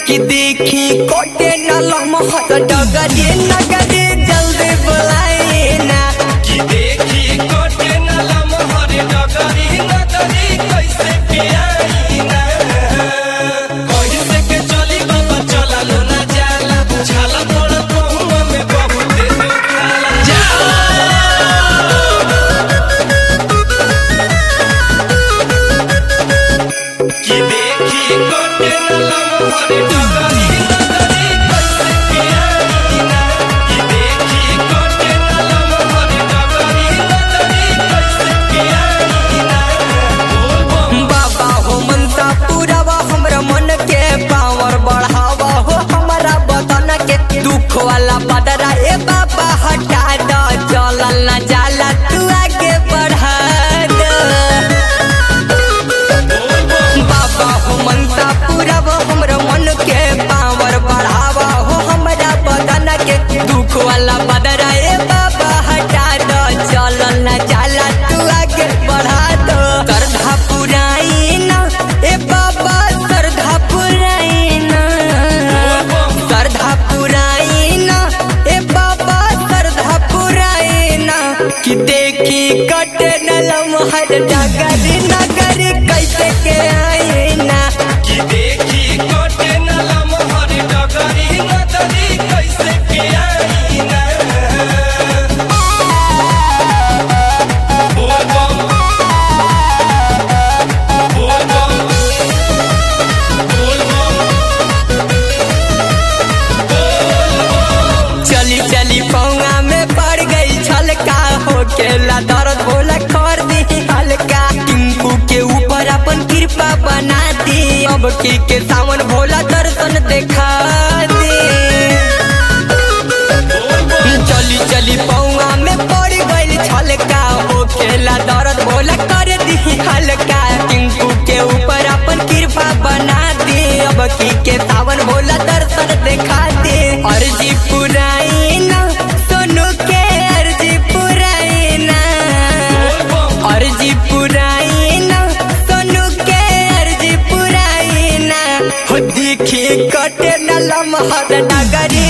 कि देखी कोटे न लमहत डगरे नगरे जल्दी बुलाए ना कि देखी कोटे न लमहर डगरी नगरी कैसे के आई ना कैसे के चली बाबा चला लो ना जाला छाला तोड़ पहुआ में बहुत दुखाला कि देखी कोटे न लमहर डगरी नगरी कैसे के आई ना कि देखी कोटे न लमहर डगरी नगरी कैसे के आई ना बोल बम बाबा हो मनसा पूरावा हमरा मन के पावर बढ़ावा हो हमारा बदन के दुख वाला बदरा ए बाबा हटा दो चलल न जाला तू आगे बढ़ा दो बाबा हो मनसा पूरावा हमरा मन के पावर बढ़ावा हो हमारा बदन के दुख वाला बदरा ए बाबा हटा दो चलल न जाला तू आगे बढ़ा दो श्रद्धा पुराई ना ए बाबा श्रद्धा पुराई ना श्रद्धा पुराई ना ए बाबा श्रद्धा पुराई ना कि देखी कटे न लमहर डगरी नगरी कैसे के आई ना कि देखी कोटे न लमहर डगरी नगरी कैसे के आई ना बोल बम बोल बम बोल बम चली चली पौंगा में पड़ गई छलका हो केला दर्द बोला कर दी हल्का टिंकू के ऊपर अपन कृपा बना दी अब की के सावन भोला दर्शन देखा दी चली चली पौंगा में पड़ गई छलका हो केला दर्द बोला कर दी हल्का टिंकू के ऊपर अपन कृपा बना दी अब की के सावन भोला दर्शन देखा दे अर्जी पुराई ना सोनू के अर्जी पुराई ना अर्जी पुराई ना सोनू के अर्जी पुराई ना हो देखी कटे न लमहर नगरी